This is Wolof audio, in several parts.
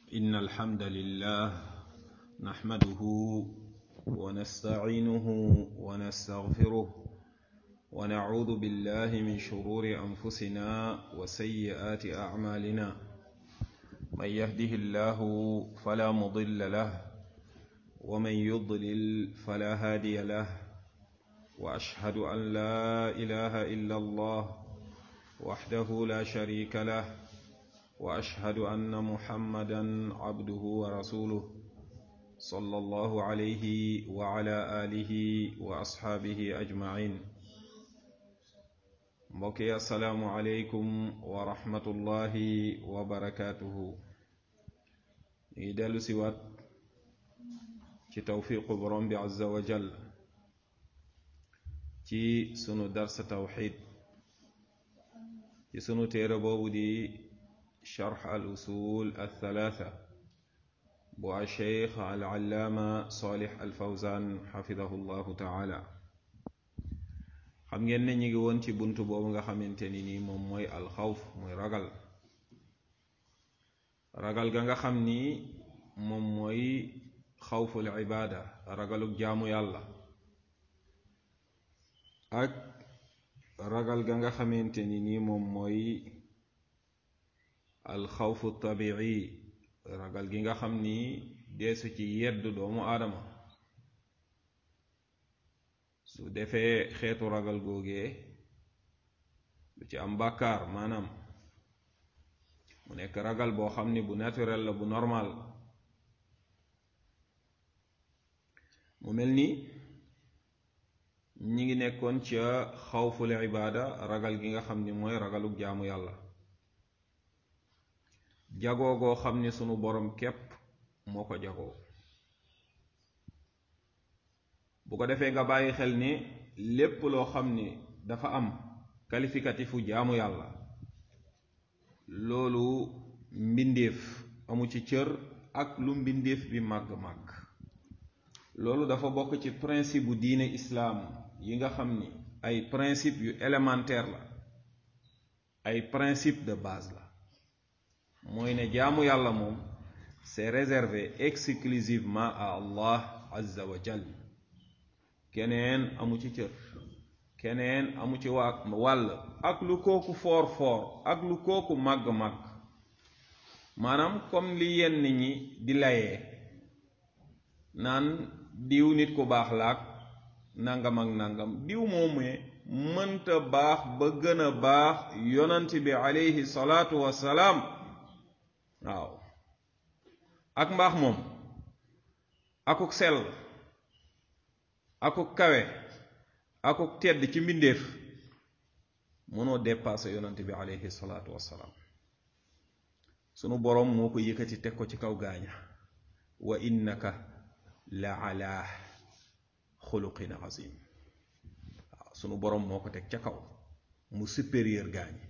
إن الحمد لله نحمده ونستعينه ونستغفره ونعوذ بالله من شرور أنفسنا وسيئات أعمالنا من يهده الله فلا مضل له ومن يضلل فلا هادي له وأشهد أن لا إله إلا الله وحده لا شريك له واشهد ان محمدا عبده ورسوله صلى الله عليه وعلى اله واصحابه اجمعين mbokki asalaamu aleykum wa rahmatullahi wa barakaatuhu ñuy dellu si waat ci tawfiqu borom bi azza wa jal ci sunu darsa tawxid ci sunu téere boobu di شرح الأصول الثلاثة بو الشيخ العلامة صالح الفوزان حفظه الله تعالى xam ngeen ne ñu ngi woon ci bunt boobu nga xamante ni nii moom mooy alxawf mooy ragal ragal ga nga xam ni moom mooy xawful ibaada ragaluk jaamu yàlla ak ragal ga nga xamante ni nii moom mooy alxawfu tabii ragal gi nga xam ni deesu ci yedd doomu aadama su defee xeetu ragal googee lu ci am bàkkaar maanaam mu nekk ragal boo xam ni bu naturel la bu normal mu mel ni ñi ngi nekkoon ca xawful ibaada ragal gi nga xam ni mooy ragaluk jaamu yàlla jagoo goo xam ni sunu borom képp moo ko jagoo bu ko defee nga bàyyi xel ni lépp loo xam ni dafa am qualificatifu jaamu yàlla loolu mbindeef amu ci cër ak lu mbindeef bi màgg-màgg loolu dafa bokk ci principe bu diine islaam yi nga xam ni ay principe yu élémentaire la ay principe de base la mooy ne jaamu yàlla moom c'est réservé exclusivement à Allah azza wa jal keneen amu ci cër keneen amu ci waa wàll ak lu kooku foor foor ak lu kooku màgg-màgg maanaam comme li yenn ñi di layee naan diw nit ku baax laak nangam ak nangam diw moomee mënta baax ba gën a baax yonant bi alayhi salaatu wassalaam waaw ak mbaax moom akuk sell akuk kawe akuk tedd ci mbindeef mënoo dépassé yonante bi aleyhi salaatu wassalaam sunu boroom moo ko yëkkati teg ko ci kaw gaaña wa innaka la ala xuluqin azim waaw sunu boroom moo ko teg ca kaw mu supérieur gaañi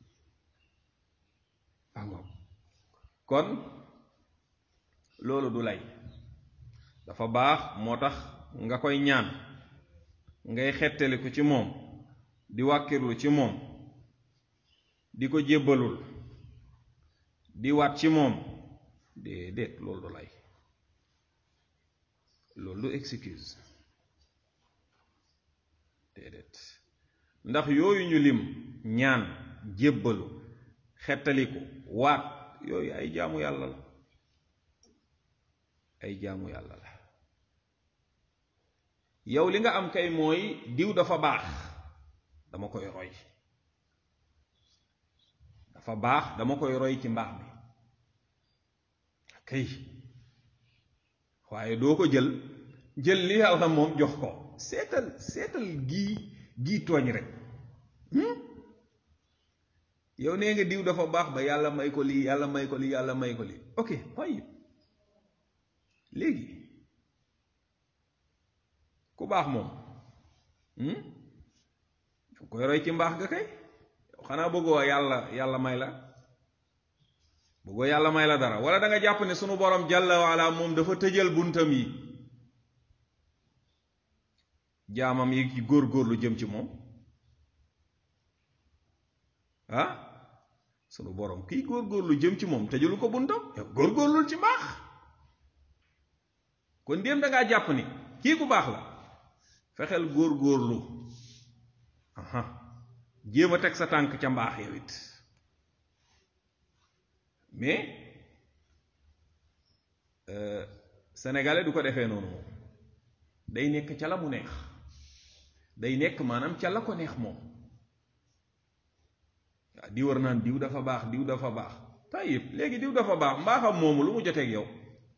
angoom kon loolu du lay dafa baax moo tax nga koy ñaan ngay xettaliku ci moom di wàkkirlu ci moom di ko jébbalul di waat ci moom déedéet loolu du lay loolu du excuse déedéet ndax yooyu ñu lim ñaan jébbalu xettaliku waat yooyu ay jaamu yàlla la ay jaamu yàlla la yow li nga am kay mooy diw dafa baax dama koy roy dafa baax dama koy roy ci mbaax bi kay waaye doo ko jël jël li yàlla moom jox ko seetal seetal gii gii tooñ rek yow nee nga diw dafa baax ba yàlla may ko lii yàlla may ko lii yàlla may ko lii ok fay léegi ku baax moom fu koy roy ci mbaax ga kay xanaa bëggoo yàlla yàlla may la bëggoo yàlla may la dara wala da nga jàpp ne sunu borom jàlla waala moom dafa tëjal buntam yi jaamam yi ci góor-góorlu jëm ci moom ah sunu borom kiy góorgóorlu jëm ci moom tëjalu ko buntam yow góorgóorlul ci mbaax kon déem da ngaa jàpp ni kii ku baax la fexeel góorgóorlu aha jéem a teg sa tànk ca mbaax yow it mais sénégalais du ko defee noonu moom day nekk ca la mu neex day nekk maanaam ca la ko neex moom waaw di war naan diw dafa baax diw dafa baax tayib léegi diw dafa baax mbaaxam moomu lu mu joteeg yow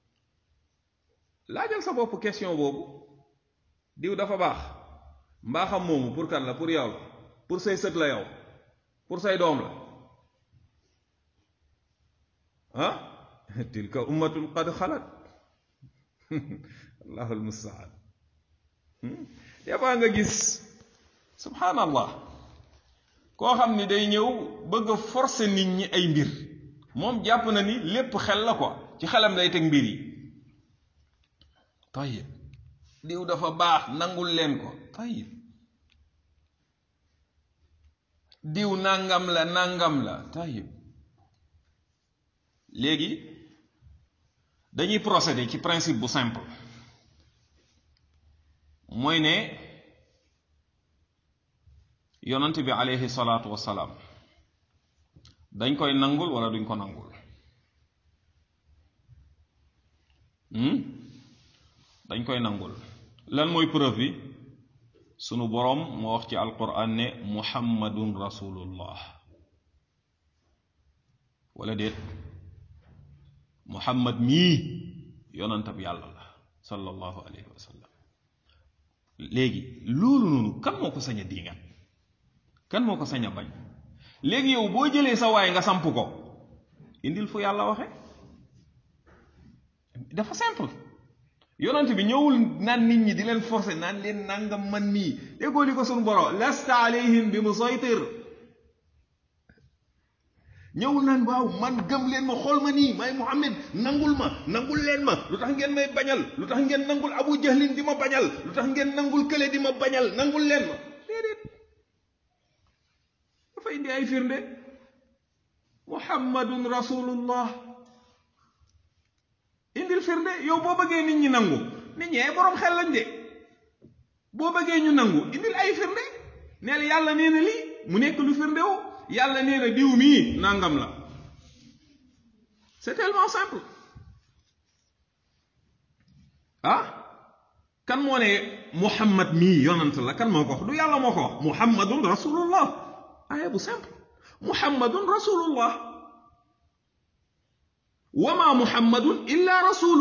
laajal sa bopp question boobu diw dafa baax mbaaxam moomu pour kan la pour yow la pour say sët la yow pour say doom la ah tilka ummatun qad xalat allahu almustaan des fois nga gis subhanallah koo xam ni day ñëw bëgg a forcer nit ñi ay mbir moom jàpp na ni lépp xel la quoi ci xelam lay teg mbir yi tayib diw dafa baax nangul leen ko tayib diw nangam la nangam la tayib léegi dañuy procéder ci principe bu simple mooy ne yonent bi aleyhi salaatu wassalaam dañ koy nangul wala duñ ko nangul dañ koy nangul lan mooy preuve bi sunu boroom moo wax ci alquran ne muhammadun rasulullah wala déet muhammad mii yonantab yàlla la sallallahu alayhi wa sallam léegi loolu noonu kan moo ko sañ a diingat kan moo ko sañ a bañ léegi yow boo jëlee sa waay nga samp ko indil fu yàlla waxe dafa simple yonent bi ñëwul naan nit ñi di leen forcer naan leen nangam man nii déggoo li ko suñu boro lasta alayhim bi musaytir ñëwul naan waaw man gëm leen ma xool ma nii may Muhammad nangul ma nangul leen ma lu tax ngeen may bañal lu tax ngeen nangul abu jahlin di ma bañal lu tax ngeen nangul kële di ma bañal nangul leen ma déedéet dafa indi ay firnde muhammadun rasulullah indil firnde yow boo bëggee nit ñi nangu nit ñi ay borom xel lañ de boo bëggee ñu nangu indil ay firnde neel yàlla nee na lii mu nekk lu firnde wu yàlla nee na diw mii nangam la c'est tellement simple ah kan moo ne muhammad mii yonant la kan moo ko wax du yàlla moo ko wax muhammadun rasulullah aaya bu simple muhammadun rasulullah wama muhammadun illa rasulu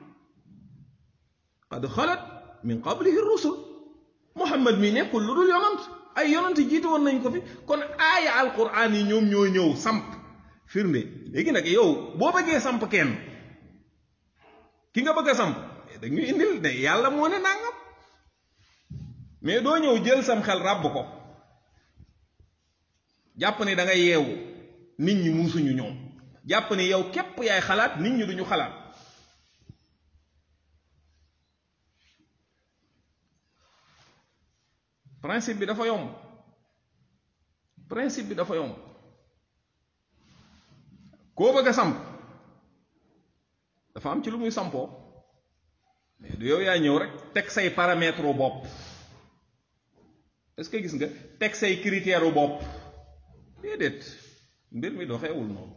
qad xalat min qablihi rusul muhammad mi nekkul lu dul yonant ay yonant jiitu woon nañ ko fi kon aaya alquran yi ñoom ñoo ñëw samp firnde léegi nag yow boo bëggee samp kenn ki nga bëgg a samp dañuy indil ne yàlla moo ne nangam mais doo ñëw jël sam xel ràbb ko jàpp ne da nga yeewu nit ñi muusuñu ñoom jàpp ne yow képp yaay xalaat nit ñi duñu xalaat principe bi dafa yomb principe bi dafa yomb koo bëgg a samp dafa am ci lu muy sampoo mais du yow yaa ñëw rek teg say paramètre u bopp est-ce que gis nga teg say critère u bopp déedéet mbir mi doxeewul noonu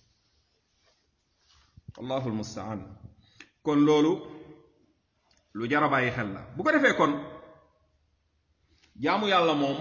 allahul mustaan kon loolu lu jar a bàyyi xel la bu ko defee kon jaamu yàlla moom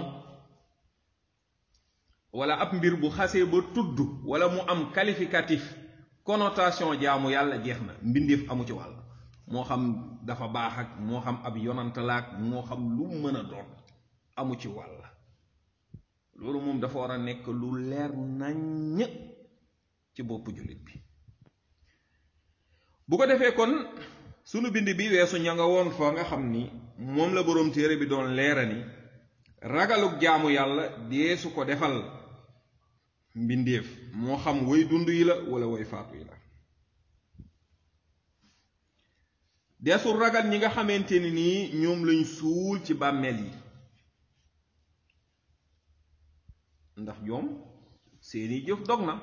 wala ab mbir bu xasee ba tudd wala mu am qualificatif connotation jaamu yàlla jeex na mbindeef amu ci wàll moo xam dafa baax ak moo xam ab yonantalaak moo xam lu mën a doon amu ci wàll loolu moom dafa war a nekk lu leer naññ ci boppu jullit bi bu ko defee kon sunu bind bi weesu ña nga woon fa nga xam ni moom la boroom téere bi doon leera ni ragaluk jaamu yàlla deesu ko defal mbindeef moo xam way dund yi la wala way faatu yi la deesul ragal ñi nga xamante ni nii ñoom lañ suul ci bàmmeel yi ndax ñoom seeni jëf dog na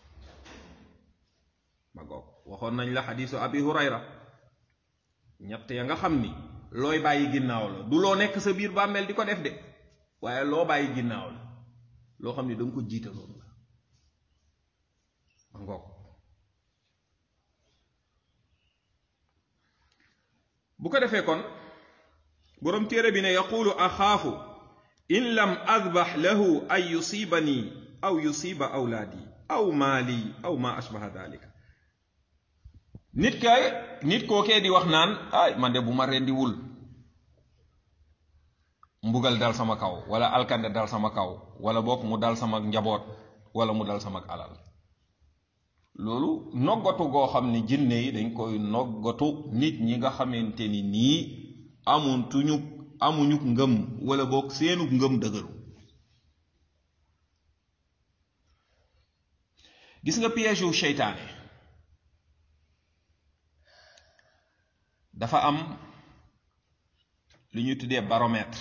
ma goog waxoon nañ la xadiisu abi hurayra ñett ya nga xam ni looy bàyyi ginnaaw la du loo nekk sa biir bàmmeel di ko def de waaye loo bàyyi ginnaaw la loo xam ni danga ko jiitaloon la ma ngoog bu ko defee kon boroom téere bi ne yaqulu axaafu in lam adbax lahu an yusibani aw yusiba awlaadi aw maali aw ma ashbaha dalika nit kay nit kookee di wax naan ay man de bu ma rendiwul mbugal dal sama kaw wala alkande dal sama kaw wala bokk mu dal sama njaboot wala mu dal sama alal loolu noggatu goo xam ne jinne yi dañ koy noggatu nit ñi nga xamante ni nii amuntuñu amuñu ngëm wala bokk seenu ngëm dëgëru gis nga piège wu seytaane dafa am lu ñuy tuddee baromètre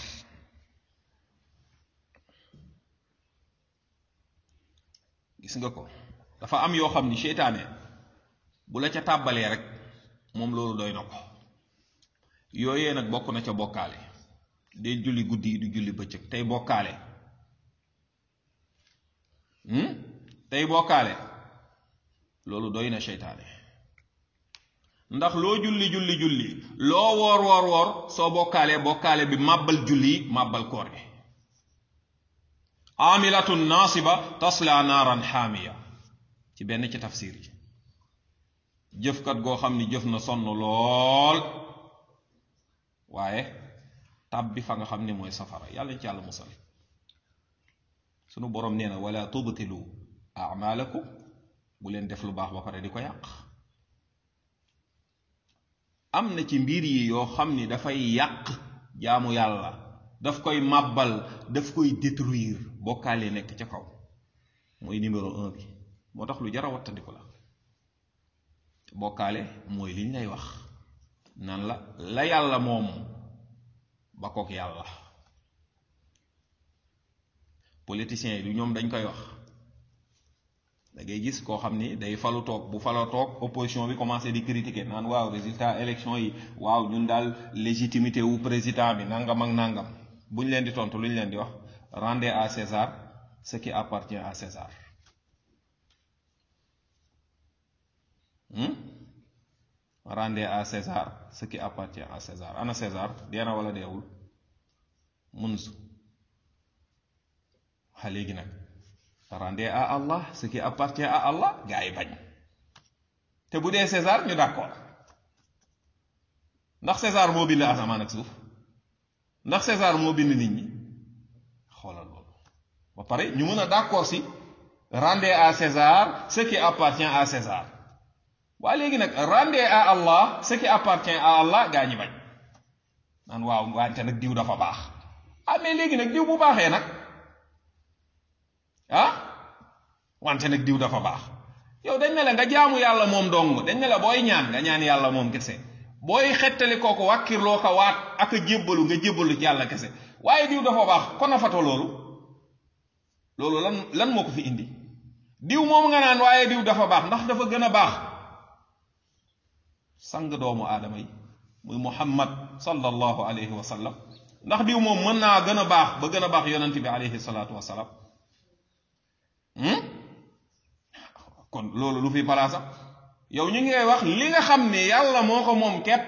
gis nga ko dafa am yoo xam ni seytaane bu la ca tàbbalee rek moom loolu doy na ko yooyee nag bokk na ca bokkaale day julli guddi yi du julli bëccëg tey bokkaale tey bokkaale loolu doy na seytaane ndax loo julli julli julli loo woor woor woor soo bokkaalee bokkaale bi màbbal julli màbbal koor gi amilatun nasiba tasla naaran xaamiya ci benn ci tafsir yi jëfkat goo xam ni jëf na sonn lool waaye tàbbi fa nga xam ni mooy safara yàlla ci yàlla musal sunu boroom nee na wala tubtilu amalakum bu leen def lu baax ba pare di ko yàq am na ci mbir yi yoo xam ni dafay yàq jaamu yàlla daf koy màbbal daf koy détruire bokkaale nekk ca kaw mooy numéro un bi moo tax lu jara wattandiku la bokkaale mooy liñ lay wax nan la la yàlla moom ba kook yàlla politiciens yi du ñoom dañ koy wax da ngay gis koo xam ni day falu toog bu falo toog opposition bi commencé di critiquer naan waaw résultat élection yi waaw ñun daal légitimité wu président bi nangam ak nangam bu ñu leen di tontu lu ñu leen di wax rendez à César ce qui appartient à César rendez à César ce qui appartient à César ana César dee na wala deewul munzu xa léegi nag rendez à Allah ce qui appartient à Allah gaa yi bañ te bu dee César ñu d'accord ndax César moo bind asamaan ak suuf ndax César moo bind nit ñi xoolal loolu ba pare ñu mën a d'accord si rendez à César ce qui appartient à César waa léegi nag rendez à Allah ce qui appartient à Allah gaa ñi bañ naan waaw wante nag diw dafa baax ah mais léegi nag diw bu baaxee nag ah wante nag diw dafa baax yow dañ ne la nga jaamu yàlla moom dong dañ ne la booy ñaan nga ñaan yàlla moom kese booy xettali kooku wàkkirloo ko waat ak a jébbalu nga jébbalu ci yàlla kese waaye diw dafa baax kon a fato loolu loolu lan lan moo ko fi indi diw moom nga naan waaye diw dafa baax ndax dafa gën a baax sang doomu aadama yi muy muhammad sallallahu alayhi wa sallam ndax diw moom mën naa gën a baax ba gën a baax yonent bi alayhi salaatu wasalaam kon loolu lu fi palaasa yow ñu ngi wax li nga xam ne yàlla moo ko moom képp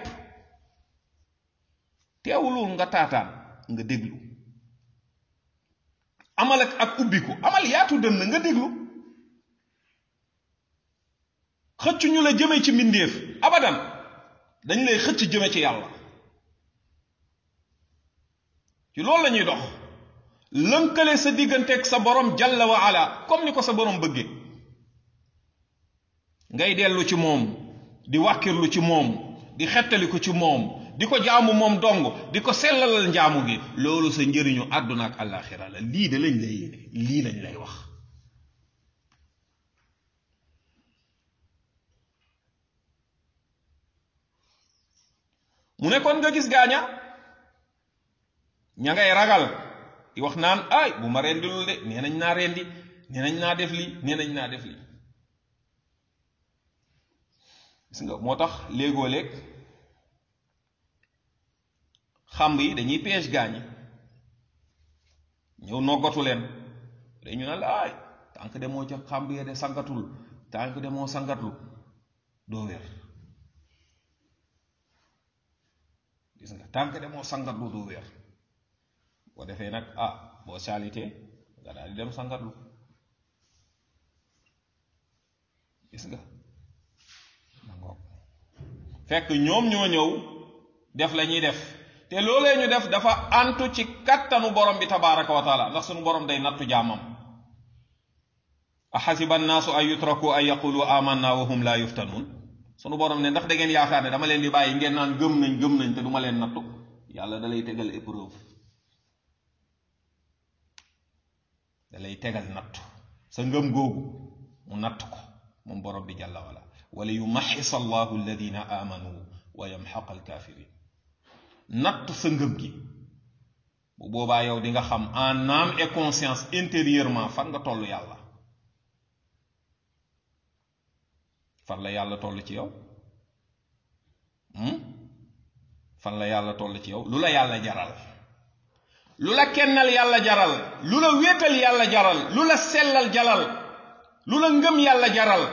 teewulul nga taataan nga déglu amal ak ak ubbiku amal yaatu dënn nga déglu xëcc ñu la jëme ci mbindeef abadan dañ lay xëcc jëme ci yàlla ci loolu la ñuy dox lënkale sa digganteeg sa borom jalla wa ala comme ni ko sa borom bëggee ngay dellu ci moom di wàkkirlu ci moom di xettaliku ci moom di ko jaamu moom dong di ko sellalal njaamu gi loolu sa njëriñu àdduna ak àllaaxira la lii de lañ lay yéene lii lañ lay wax mu ne kon nga gis gaaña ña ngay ragal di wax naan ay bu ma rendilul de nee nañ naa rendi nee nañ naa def lii nee nañ naa def lii gis nga moo tax léegoo léeg xamb yi dañuy piège gaañi ñëw noggatu leen dañu ne la ay tànk demoo ca xamb ya de sangatul tànk demoo sangatlu doo wér gis nga tànk demoo sangatlu doo wér boo defee nag ah boo salité nga daal di dem sangatlu gis nga nangoog fekk ñoom ñoo ñëw def la ñuy def te loolee ñu def dafa antu ci kattanu borom bi tabaraka wa taala ndax sunu borom day nattu jaamam axasiba annaasu an yutraku an yaqulu amanna wa hum la yuftanuun sunu borom ne ndax da ngeen yaakaar ne dama leen di bàyyi ngeen naan gëm nañ gëm nañ te duma leen nattu yàlla da lay tegal épreuve da lay tegal nattu sa ngëm googu mu natt ko moom borom bi jàlla wala wala yumaxis allahu alladina amanu wa yamxaq alkafirin natt sa ngëm gi bu boobaa yow di nga xam en âme et conscience intérieurement fan nga toll yàlla fan la yàlla toll ci yow fan la yàlla toll ci yow lu la yàlla jaral lu la kennal yàlla jaral lu la wéetal yàlla jaral lu la sellal jaral lu la ngëm yàlla jaral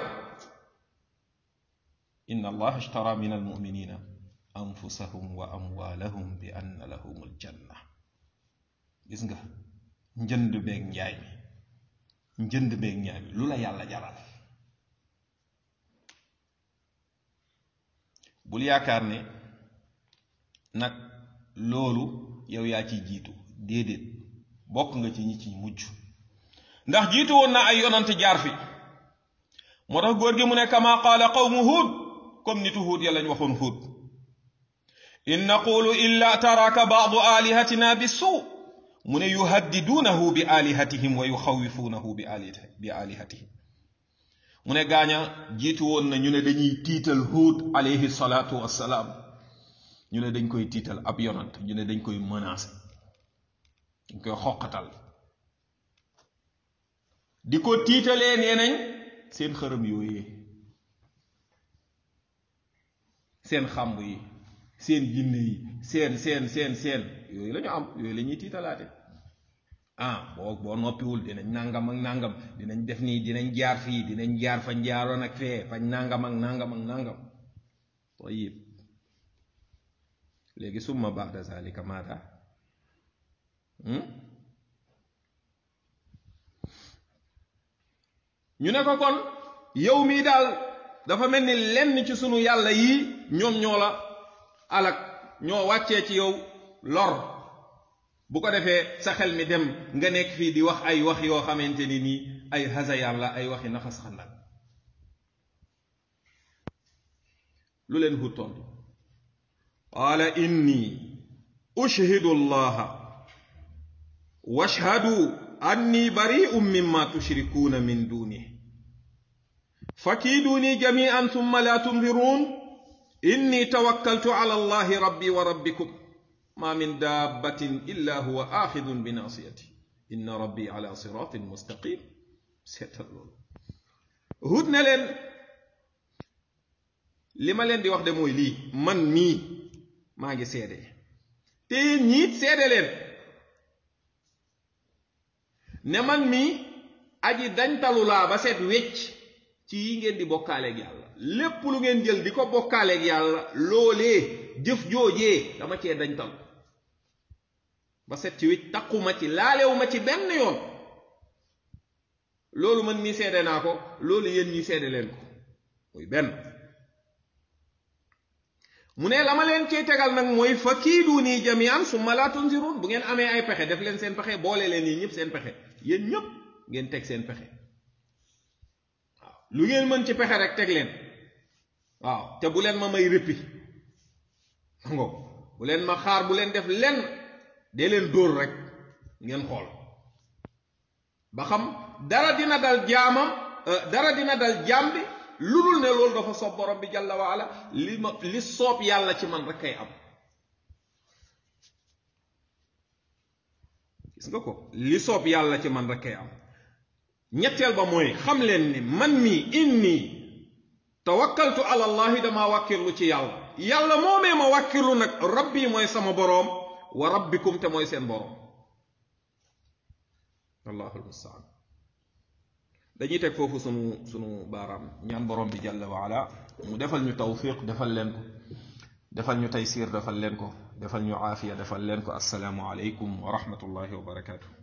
inna allah ishtara min almuminina anfusahum wa amwalahum bi anna lahum aljanna gis nga njënd beeg njaay mi njënd beeg njaay mi lu la yàlla jaral bul yaakaar ne nag loolu yow yaa ciy jiitu déedéet bokk nga ci ñi ci mujj ndax jiitu woon na ay yonante jaar fi moo tax góor gi mu ne kama qaala qawmu huud comme nitu huud ya lañ waxoon huud in naqulu illa taraka baadu alihatina bi suu mu ne yuhaddiduunahu bi alihatihim wa yuxawifuunahu bi bi alihatihim mu ne gaaña jiitu woon na ñu ne dañuy tiital huud alayhi salaatu wassalaam ñu ne dañ koy tiital ab yonant ñu ne dañ koy menacer dañ koy xoqatal di ko tiitalee nee nañ seen xërëm yooyee seen xàmb yi seen jinne yi seen seen seen seen yooyu la ñu am yooyu la ñuy tiitalaate ah boo boo noppiwul dinañ nàngam ak nàngam dinañ def nii dinañ jaar fii dinañ jaar fañ jaaroon ak fee fañ nàngam ak nàngam ak nàngam tayib léegi summa baada zalika maada ñu ne ko kon yow mii daal dafa mel ni lenn ci sunu yàlla yii ñoom ñoo la alak ñoo wàccee ci yow lor bu ko defee sa xel mi dem nga nekk fii di wax ay wax yoo xamante ni nii ay hasayaan la ay waxi naxas xandak lu leen hut tontu qaala inni ushhidu allaha washhadu anni bari'un mimma tushrikuuna min dunihi fakiiduni jami'an thumma la tunzirun inni tawakkaltu ala allahi rabbi wa rabbikum ma min dabbatin illa huwa axidun bi nasiyati inna rabbi ala siratin mustaqim seetal loolu hut ne leen li ma leen di wax de mooy lii man mii maa ngi seede te yéen ñiit seede leen ne man mii aji dañtalu laa ba seet wecc ci yi ngeen di bokkaaleeg yàlla lépp lu ngeen jël di ko bokkaaleeg yàlla loolee jëf joojee dama cee dañtalu ba set ci wecc taquma ci laalewuma ci benn yoon loolu man mii seede naa ko loolu yéen ñi seede leen ko muy benn mu ne la ma leen cee tegal nag mooy fa kiidu nii jamian summa laa tunzirun bu ngeen amee ay pexe def leen seen pexe boole leen yi ñëpp seen pexe yéen ñëpp ngeen teg seen pexe waaw lu ngeen mën ci pexe rek teg leen waaw te bu leen ma may rëppi ngo bu leen ma xaar bu leen def lenn dee leen dóor rek ngeen xool ba xam dara dina dal jaamam dara dina dal jaam bi lu dul ne loolu dafa soob borom bi jàlla waala li ma li soob yàlla ci man rek kay am gis nga ko li soob yàlla ci man rek kay am ñetteel ba mooy xam leen ni man mi inni tawakkaltu ala allahi dama wàkkirlu ci yàlla yàlla moomee ma wàkkirlu nag rabbi mooy sama boroom wa rabbikum te mooy seen boroom allahu almustaan dañuy teg foofu sunu sunu baaraam ñaan boroom bi jalla wa ala mu defal ñu tawfiq defal leen ko defal ñu taysiir defal leen ko defal ñu aafiya defal leen ko assalaamu aleykum wa rahmatullahi wa barakaatu